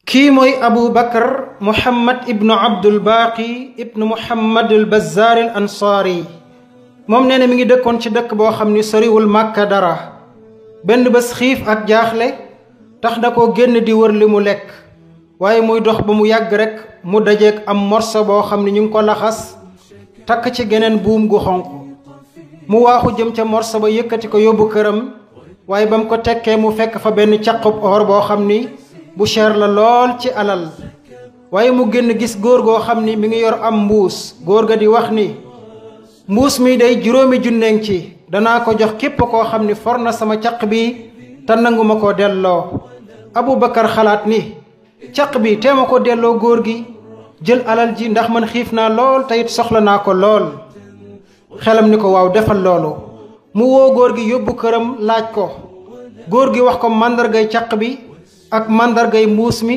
kii mooy abu bakar muhammad ibnu abdul baaqi ibnu muhammad al bazaar al ansaari moom nee na mi ngi dëkkoon ci dëkk boo xam ni soriwul màkka dara benn bés xiif ak jaaxle tax na ko génn di wër li mu lekk waaye muy dox ba mu yàgg rek mu dajeeg am morso boo xam ni ñu ngi ko laxas takk ci geneen buum gu xonq mu waaxu jëm ca morso ba yëkkati ko yóbbu këram waaye ba mu ko tekkee mu fekk fa benn caqub or boo xam ni bu cher la lool ci alal waaye mu génn gis góor goo xam ni mi ngi yor am mbuus góor ga di wax ni mbuus mi day juróomi junneeng ci danaa ko jox képp koo xam ni for na sama caq bi te nanguma ko delloo Abubakar xalaat ni caq bi teema ko delloo góor gi jël alal ji ndax man xiif naa lool te it soxla naa ko lool xelam ni ko waaw defal loolu mu woo góor gi yóbbu këram laaj ko góor gi wax ko màndargay caq bi ak màndargay mbuus mi